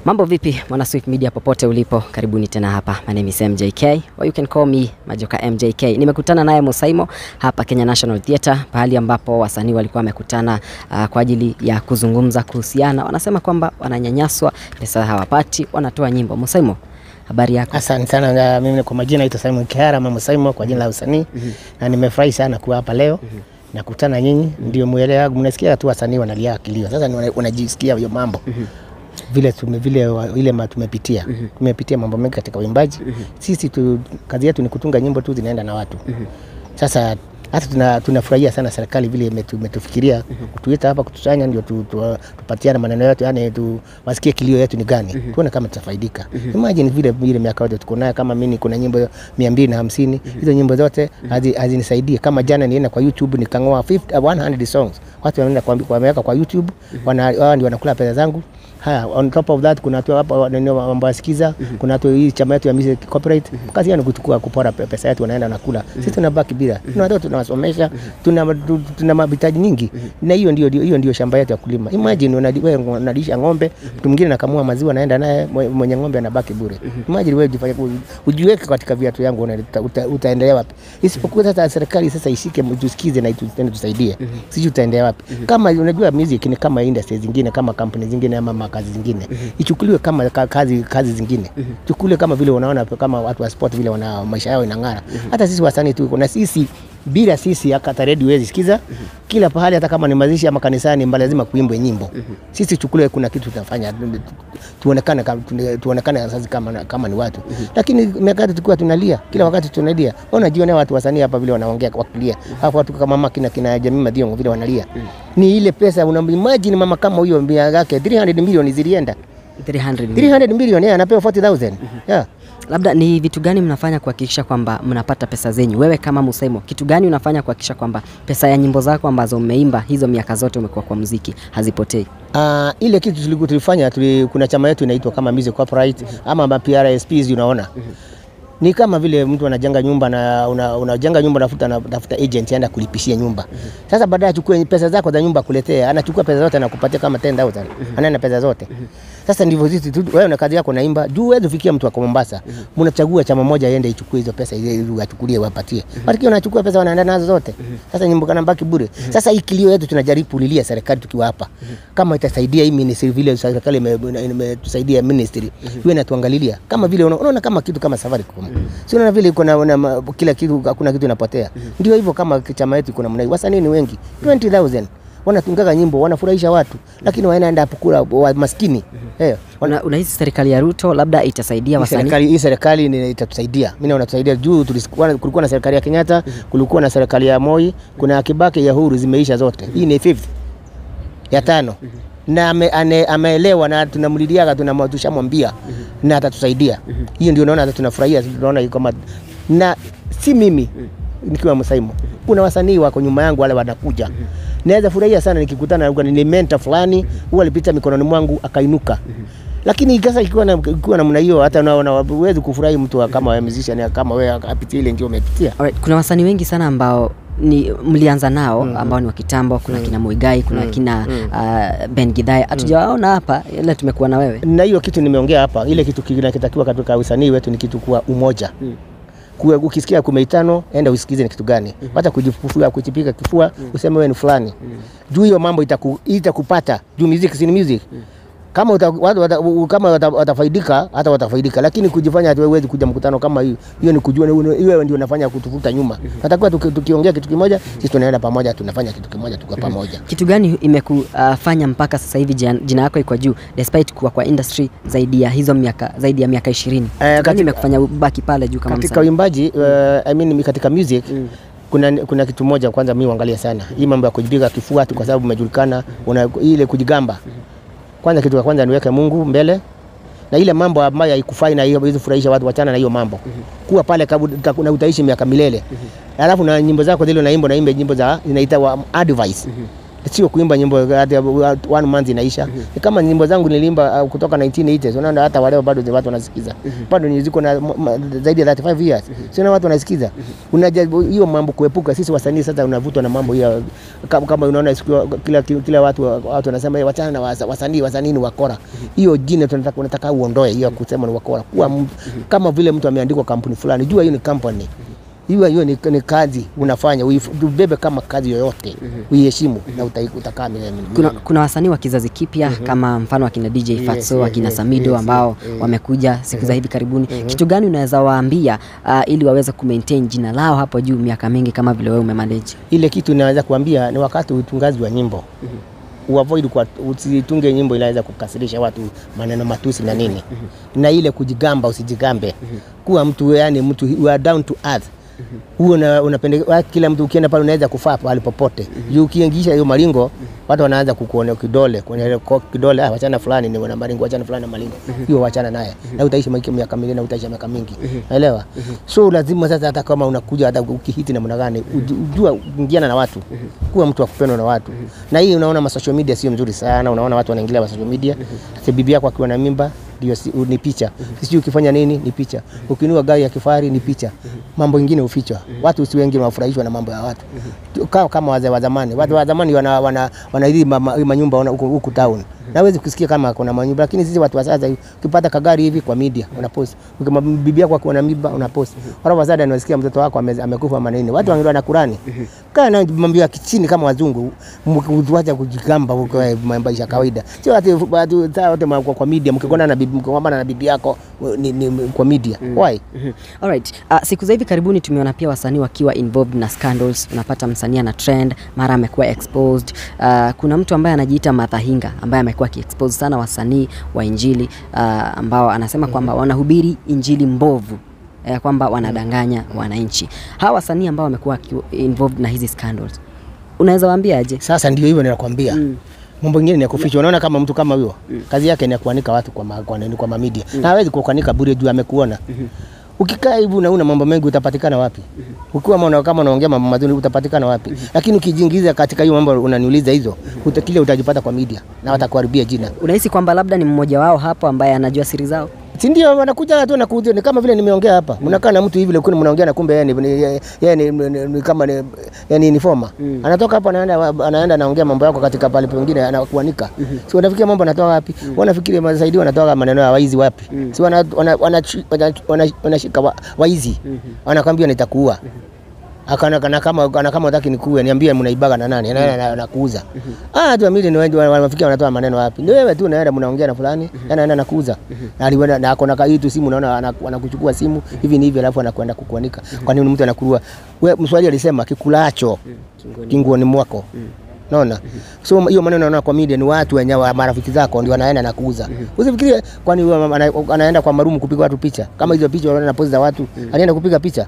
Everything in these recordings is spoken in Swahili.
Mambo vipi mwana Swift Media popote ulipo, karibuni tena hapa. My name is MJK or you can call me Majoka MJK. Nimekutana naye Musaimo hapa Kenya National Theatre, pahali ambapo wasanii walikuwa wamekutana uh, kwa ajili ya kuzungumza kuhusiana, wanasema kwamba wananyanyaswa, pesa hawapati, wanatoa nyimbo. Musaimo, habari yako? Asante sana na mimi kwa majina naitwa Simon Kihara mama Simon kwa jina la usanii na nimefurahi sana kuwa hapa leo na kukutana nyinyi, ndio mwelewa. Mnasikia tu wasanii wanalia kilio, sasa ni wana- wanajisikia hiyo mambo vile tume, vile wa- ile ma- tumepitia tumepitia mambo mengi katika uimbaji. Sisi tu, kazi yetu ni kutunga nyimbo tu zinaenda na watu. Sasa hata tuna, tunafurahia sana serikali vile imetu- imetufikiria kutuita hapa kutusanya, ndio tu, tu, tupatiane maneno yetu, yani tu, wasikie kilio yetu ni gani, tuone kama tutafaidika. Imagine vile vile miaka yote tuko nayo, kama mimi kuna nyimbo mia mbili na hamsini hizo nyimbo zote hazi- hazinisaidii. Kama jana nienda kwa YouTube nikang'oa 50 100 songs, watu wanaenda kwa- wameweka kwa YouTube, wana, wao ndio wanakula pesa zangu. Haya, on top of that kuna watu hapa wananio mambo yasikiza, kuna watu hii chama yetu ya music corporate, kazi yao ni kuchukua kupora pe- pesa yetu, wanaenda nakula. Sisi tunabaki bila, tuna watoto tunawasomesha, tuna tu- tuna mahitaji nyingi, na hiyo ndio hiyo ndio shamba yetu ya kulima. Imagine unadi- wewe unalisha ng'ombe, mtu mwingine anakamua maziwa, anaenda naye mwe- mwenye ng'ombe anabaki bure. Imagine wewe jifanye ujiweke katika viatu yangu, una- uta- uta- utaendelea wapi? Isipokuwa sasa serikali sasa ishike, tusikize na itu- tena tusaidie, sijui utaendelea wapi? Kama unajua music ni kama industry zingine, kama kampuni zingine ama makazi zingine, ichukuliwe kama ka- kazi kazi zingine, chukuliwe kama vile unaona kama watu wa sport vile wana maisha yao inang'ara. Hata sisi wasanii tuko na sisi bila sisi hata redio huwezi sikiza kila pahali, hata kama ni mazishi ama kanisani, mbali lazima kuimbwe nyimbo. Sisi chukuliwe kuna kitu tunafanya, tu- tu- tuonekane kama tuonekane sasa kama kama ni watu, lakini miaka yote tulikuwa tunalia, kila wakati tunalia. Unajionea watu wasanii hapa vile wanaongea wakilia, hapo watu kama mama kina kina Jamii Madiongo vile wanalia, ni ile pesa. Una imagine mama kama huyo mia yake 300 milioni zilienda 300 300 milioni, yeye anapewa 40000 yeah. Labda ni vitu gani mnafanya kuhakikisha kwamba mnapata pesa zenyu? Wewe kama Musaimo, kitu gani unafanya kuhakikisha kwamba pesa ya nyimbo zako ambazo umeimba hizo miaka zote umekuwa kwa muziki hazipotei? Uh, ile kitu tuliku- tulifanya tuli, kuna chama yetu inaitwa kama Music Corporate ama ma PRSPs unaona. Ni kama vile mtu anajenga nyumba na una- unajenga nyumba nafuta nafuta agent aenda kulipishia nyumba. Sasa baadaye achukue pesa zako za nyumba kuletea, anachukua pesa zote anakupatia kama 10000. Anaenda pesa zote. Sasa ndivyo sisi tu- wewe na kazi yako naimba, juu wewe ufikia mtu wa Mombasa. Mnachagua chama moja aende ichukue hizo pesa ili achukulie wapatie. Lakini wanachukua pesa wanaenda nazo zote. Sasa nyimbo kana baki bure. Sasa hii kilio yetu tunajaribu kulilia serikali tukiwa hapa. Kama itasaidia hii ministry vile serikali ime- ime- imetusaidia ministry. Iwe inatuangalilia. Kama vile una- unaona kama kitu kama Safaricom. Si unaona vile kuna una, ma- kila kitu hakuna kitu inapotea. Ndio hivyo kama chama yetu kuna mnai. Wasanii ni wengi. 20000 wanatungaga nyimbo wanafurahisha watu lakini wanaenda hapo kula wa maskini. Eh, wana- Una, unahisi serikali ya Ruto labda itasaidia hii wasanii? serikali hii serikali ni itatusaidia. Mimi naona tusaidia juu tulikuwa kulikuwa na serikali ya Kenyatta, kulikuwa na serikali ya Moi, kuna ya Kibaki ya Uhuru zimeisha zote. Hii ni fifth ya tano. Na ame, ane, ameelewa na tunamlidiaga tunamwa- tushamwambia na atatusaidia. Hiyo ndio naona hata tunafurahia tunaona kama na si mimi nikiwa Musaimo. Kuna wasanii wako nyuma yangu wale wanakuja. Naweza furahia sana nikikutana na ni mentor fulani, huwa alipita mikononi mwangu akainuka. Lakini sasa ikiwa na ikiwa namna hiyo hata unaona huwezi kufurahi mtu wa- kama wewe musician kama wewe apitie ile ndio umepitia. Alright, kuna wasanii wengi sana ambao ni mlianza nao ambao ni wa kitambo. Kuna kina Muigai, kuna kina uh, Ben Gidai, hatujawaona hapa, ila tumekuwa na wewe. na hiyo kitu nimeongea hapa, ile kitu kinakitakiwa katika usanii wetu ni kitu kuwa umoja. Kuwe, ukisikia kumeitano enda usikize ni kitu gani, hata kujifufua kujipiga kifua useme wewe ni fulani. Juu hiyo mambo itaku, itakupata juu music si ni music. Kama uta, watu, wata, u- kama wata, watafaidika hata watafaidika, lakini kujifanya ati wewe huwezi kuja mkutano kama hiyo, hiyo ni kujua hiyo ndio unafanya kutuvuta nyuma. Natakiwa tuki- tukiongea kitu kimoja, sisi tunaenda pamoja, tunafanya kitu kimoja, tuko pamoja. Kitu gani imekufanya mpaka sasa hivi jina, jina yako iko juu despite kuwa kwa industry zaidi ya hizo miaka zaidi ya miaka 20? Kitu gani katika- imekufanya ubaki pale juu kama katika msanii? uimbaji uh, I mean, katika music kuna, kuna kitu moja kwanza mimi huangalia sana hii mambo ya kujipiga kifua tu kwa sababu umejulikana una ile kujigamba. Kwanza kitu cha kwanza niweke Mungu mbele na ile mambo ambayo haikufai na hiyo hizo furahisha watu, wachana na hiyo mambo. Kuwa pale kabu, uta- na utaishi miaka milele. Alafu na nyimbo zako zile unaimba naimba nyimbo za zinaita wa advice. sio kuimba nyimbo hata one month inaisha. Ni kama nyimbo zangu nilimba uh, kutoka 1980s, unaona hata waleo bado zi- watu wanasikiza, bado ni ziko na m- m- zaidi ya 35 years, sio na watu wanasikiza. Unajaribu hiyo mambo kuepuka. Sisi wasanii sasa unavutwa na mambo hiyo, kama, kama unaona siku kila kila watu watu wanasema "Eh, wachana na wasa- wasanii, wasanii ni wakora. Hiyo jina tunataka unataka uondoe hiyo kusema ni wakora, kuwa m- kama vile mtu ameandikwa kampuni fulani, jua hiyo ni company hiyo hiyo ni, ni kazi unafanya, uif- ubebe kama kazi yoyote, uiheshimu na utai- utakaa milele. Kuna, kuna wasanii wa kizazi kipya kama mfano akina DJ Yes, Fatso, yes, akina yes, Samido yes, ambao yes. wamekuja siku za hivi karibuni. Kitu gani unaweza waambia uh, ili waweze kumaintain jina lao hapo juu miaka mingi kama vile wewe umemanage? Ile kitu naweza kuambia ni wakati utungaji wa nyimbo uavoid kwa usitunge nyimbo inaweza kukasirisha watu maneno matusi na nini, na ile kujigamba, usijigambe, kuwa mtu yani mtu you are down to earth huo una, unapende wa- kila mtu ukienda pale unaweza kufaa pale popote juu ukiingisha hiyo maringo watu wanaanza kukuonea kidole kwenye ile ko- kidole ah, wachana fulani ni wana maringo wachana fulani na maringo hiyo wachana naye na utaishi maisha miaka mingi na utaishi miaka mingi naelewa so lazima sasa hata kama unakuja hata ukihiti namna gani uju- ujua ingiana na watu kuwa mtu wa kupendwa na watu na hii unaona ma social media sio mzuri sana unaona watu wanaingilia ma social media hata bibi yako akiwa na mimba ndio si, ni picha sijui ukifanya nini ni picha ukinua gari ya kifahari ni picha mambo ingine ufichwa watu si wengi wanafurahishwa na mambo ya watu kama, kama wazee wa zamani watu wa zamani wana wana, wana hili mama- hii manyumba wana- huku huku town nawezi kusikia kama kuna manyumba lakini sisi watu wa sasa ukipata kagari hivi kwa media unapost ukima bibi yako akiwa na mimba unapost wala wasada unasikia mtoto wako ame- amekufa manini watu wangelewa na Kurani kaa na mambo ya kichini kama wazungu mkiwacha kujigamba huko eh, maisha ya kawaida sio ati watu saa wote ma- kwa kwa media mkigona na bibi mkigombana na bibi yako ni, ni, kwa media why Mhm. Alright. Uh, siku za hivi karibuni tumeona pia wasanii wakiwa involved na scandals. Unapata msanii ana trend, mara amekuwa exposed. Uh, kuna mtu ambaye anajiita Martha Hinga ambaye amekuwa akiexpose sana wasanii wa injili uh, ambao anasema kwamba wanahubiri injili mbovu ya kwamba wanadanganya wananchi. Hawa wasanii ambao wamekuwa waki- involved na hizi scandals, unaweza waambia aje? Sasa ndio hivyo ninakwambia. Mm. Mambo mengine ni ya kuficha. Unaona kama mtu kama huyo kazi yake ni ya kuanika watu kwa ma, kwa, nini, kwa media na hawezi kuanika bure juu amekuona. Ukikaa hivi unaona mambo mengi utapatikana wapi? Ukiwa maana kama unaongea mambo mazuri utapatikana wapi? Lakini ukijiingiza katika hiyo mambo unaniuliza hizo, uta, kile utajipata kwa media na watakuharibia jina. Unahisi kwamba labda ni mmoja wao hapo ambaye anajua siri zao? Si ndio wanakuja tu na kuja ni kama vile nimeongea hapa. Mnakaa na mtu hivi lakini mnaongea na kumbe yeye ni, ni, yeye ni, ni, ni, ni kama ni yani ni forma. Anatoka hapa anaenda anaenda anaongea mambo yako katika pale pengine anakuanika. Si wanafikiria mambo anatoa wapi? Wanafikiria masaidi wanatoa maneno ya waizi wapi? Si wana wana- wanachi- wana- wana- wanashika wa- waizi. Wanakwambia nitakuua. Akana kana kama kana kama unataka nikuue niambie mnaibaga na nani? Anaenda na- anakuuza. Ah, tu amili ni wengi wanafikia wanatoa maneno wapi? Ndio wewe tu unaenda mnaongea na fulani, anaenda nakuuza. Na aliwenda na akona ka tu simu unaona ana- anakuchukua simu hivi ni hivi alafu anakwenda kukuanika. Kwa nini mtu anakurua? Wewe Mswahili alisema kikulacho kinguoni mwako. Naona. So hiyo maneno naona kwa media ni watu wenye wa- marafiki zako ndio wanaenda na kuuza. Usifikirie kwani huyo ana- anaenda kwa marumu kupiga watu picha. Kama hizo picha wanaona pozi za watu, anaenda kupiga picha.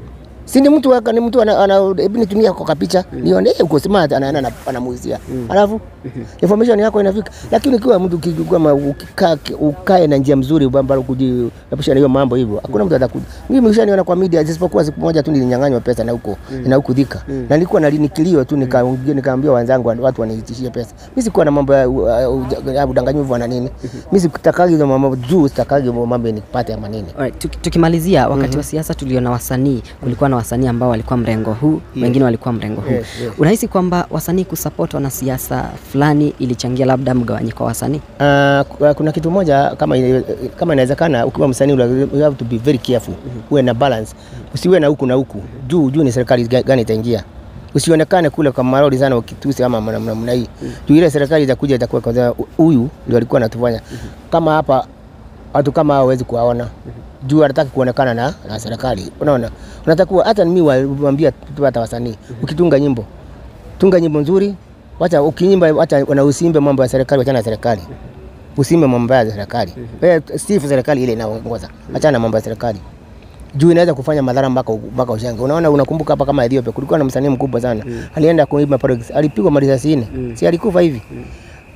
Si ni mtu waka, ni mtu ana, ana hebu nitumia kwa kapicha nione eh, uko smart anaenda na- anamuuzia. Alafu information yako inafika. Lakini ukiwa mtu kama ukikaa ukae na njia mzuri ambalo kujiepusha na hiyo mambo hivyo. Hakuna mtu atakuja. Mimi mshaniona kwa media isipokuwa siku moja tu nilinyang'anywa pesa na huko na huko dhika. Na nilikuwa na nikilio tu nikaongea nikaambia wenzangu watu waniitishie pesa. Mimi sikuwa na mambo ya uh, uh, ya udanganyifu na nini. Mimi sitakagi hizo mambo juu sitakagi mambo nipate ama nini. Alright, tuki- tukimalizia wakati wa siasa tuliona wasanii, kulikuwa na wasanii ambao walikuwa mrengo huu, wengine walikuwa mrengo huu. Yes, yes. Unahisi kwamba wasanii kusupport wanasiasa fulani ilichangia labda mgawanyiko wa wasanii? Uh, ku- kuna kitu moja kama ina- kama inawezekana, ukiwa msanii ula- you have to be very careful, uwe na balance, usiwe na huku na huku juu juu ni serikali ga- gani itaingia. Usionekane kule kwa maroli sana ukitusi ama namna namna hii. Juu ile serikali itakuja itakuwa kwanza huyu ndio alikuwa anatufanya. Kama hapa watu kama hao hawezi kuwaona. Juu anataka kuonekana na, na serikali. Unaona? Unatakuwa hata mimi waambia tu hata wasanii ukitunga nyimbo tunga nyimbo nzuri, wacha ukinyimba, wacha na usimbe mambo ya serikali, wachana na serikali, usimbe mambo ya serikali. Wewe sifu serikali ile inaongoza, achana na mambo ya serikali juu inaweza kufanya madhara mpaka mpaka ushange. Unaona, unakumbuka hapa kama Ethiopia kulikuwa na msanii mkubwa sana alienda kuimba pale, alipigwa marisasi nne, si alikufa hivi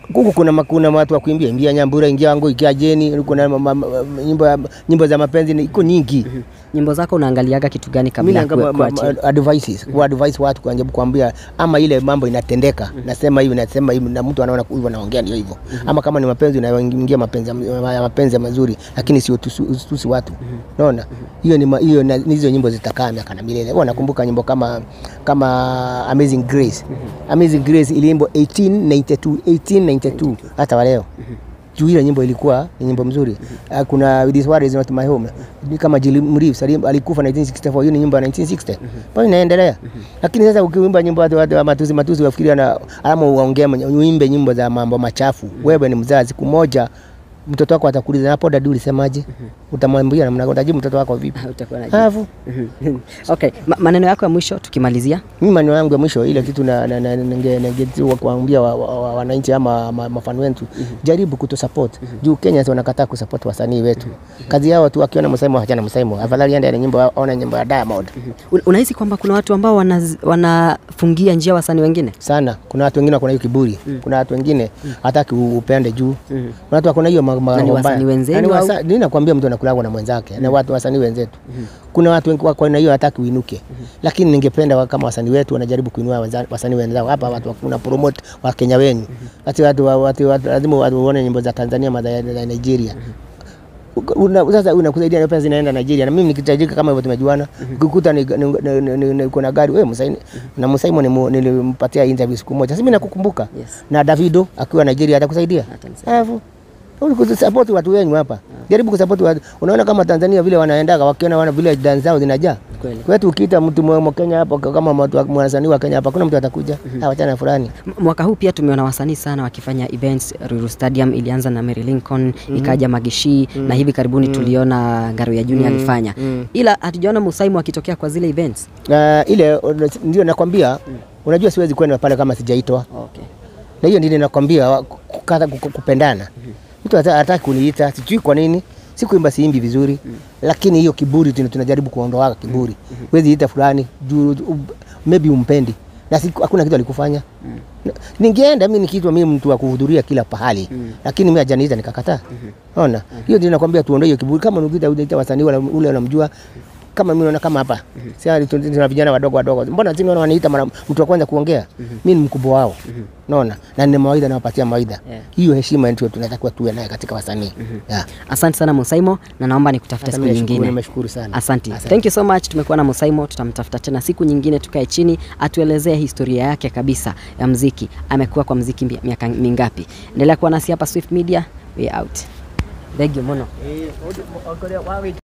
huku kuna ma- kuna watu wa kuimbia imbia Nyambura ingia wangu ikia jeni kuna ma- ma- ma- nyimbo ya- nyimbo za mapenzi ni- iko nyingi Nyimbo zako unaangaliaga kitu gani mimi kabla ya naanga kuwa- ma- ma- kuachia? advices ku advise watu kujaribu kuambia ama ile mambo inatendeka nasema hivi nasema hivi na mtu anaona hivyo naongea ndio hivyo ama kama ni mapenzi unaingia mapenzi ya- ya mapenzi mazuri lakini sio tusi tusi watu unaona hiyo ni ma- hiyo na- hizo nyimbo zitakaa miaka na milele wewe nakumbuka nyimbo kama kama Amazing Grace Amazing Grace iliimbwa 1892 1892 hata wa leo juu ile nyimbo ilikuwa ni nyimbo mzuri. Uh, kuna This War Is Not My Home ni kama Jim Reeves ali- alikufa 1964, hiyo ni nyimbo ya 1960 bado inaendelea. Lakini sasa ukiimba nyimbo watu watu wa matusi matusi wafikiria na alama uongee uimbe nyimbo za mambo machafu. Wewe ni mzazi, siku moja mtoto wako atakuuliza hapo dadu ulisemaje? Utamwambia namna gani? Utajibu mtoto wako vipi? Utakuwa na Alafu okay, Ma maneno yako ya mwisho tukimalizia. mimi maneno yangu ya mwisho ile kitu na na- na- ninge- ninge- kuambia wa- wa- wa- wananchi ama ma- mafan wetu jaribu kutu support juu Kenya wanakataa kusupport wasanii wetu kazi yao tu akiona msemo hachana msemo afadhali ende na nyimbo aone nyimbo ya Diamond Un- Unahisi kwamba kuna watu ambao wanaz- wanafungia njia wasanii wengine? sana kuna watu wengine wako na hiyo kiburi kuna watu wengine hataki u- upende juu kuna watu wako na hiyo ma- ma- Na ni mambo wasanii mbaya. wenzenu Na ni au? wasa- mimi nakwambia mtu anakulagwa na mwenzake na watu wasanii wenzetu kuna watu wengi wako na hiyo hataki uinuke lakini ningependa wa- kama wasanii wetu wanajaribu kuinua waza- wasanii wenzao hapa watu wakuna promote wa Kenya wenyu ati watu wa- watu watu- lazima watu waone nyimbo za Tanzania ama za za Nigeria Una, sasa unakusaidia na pesa zinaenda Nigeria na mimi nikitajika kama hivyo tumejuana ukikuta ni- ni- ni- ni- ni- niko na gari wewe Musaini na Musaimo nimu- nilimpatia interview siku moja sasa mimi nakukumbuka Yes. na Davido akiwa Nigeria atakusaidia Atanisaidia. alafu kusupport watu wenyu hapa jaribu kusupport watu unaona kama Tanzania vile wanaendaga wakiona wana vile dance zao zinajaa Kweli. kwetu ukiita mtu mwa Kenya hapa kama mtu wa- mwanasanii wa Kenya hapa kuna mtu atakuja mm wachana fulani M- Mwaka huu pia tumeona wasanii sana wakifanya events. Ruiru Stadium ilianza na Mary Lincoln, ikaja Magishi na hivi karibuni tuliona Ngaro ya Junior alifanya, ila hatujaona Musaimu akitokea kwa zile events. na ile ndio nakwambia unajua siwezi kwenda pale kama sijaitwa Okay. na hiyo ndio nakwambia wa- kukata ku- kupendana mtu hata- hataki kuniita sijui kwa nini sikuimba siimbi vizuri lakini hiyo kiburi tuna- tunajaribu kuondoa kiburi wezi ita fulani juu u- maybe umpendi na siku, hakuna kitu alikufanya Na- ningeenda mimi nikiitwa mimi mtu wa kuhudhuria kila pahali lakini mimi hajaniita nikakataa ona hiyo ndio nakwambia tuondoe hiyo kiburi kama unaita unaita wasanii wala- ule unamjua kama mimi naona kama hapa sasa tuna vijana wadogo wadogo mbona sisi naona waniita mara mtu wa kwanza kuongea mimi ni mkubwa wao naona na nina mawaidha nawapatia mawaidha Yeah. hiyo heshima ndio tunatakiwa tuwe naye katika wasanii yeah. Asante sana Musaimo, na naomba nikutafute Hata siku mimi nashukuru- nyingine. nimeshukuru sana Asante. Thank you so much. Tumekuwa na Musaimo, tutamtafuta tena siku nyingine, tukae chini atuelezee historia yake kabisa ya mziki. Amekuwa kwa mziki mi- miaka mingapi? Endelea kuwa nasi hapa Swift Media. We out. Thank you Mono.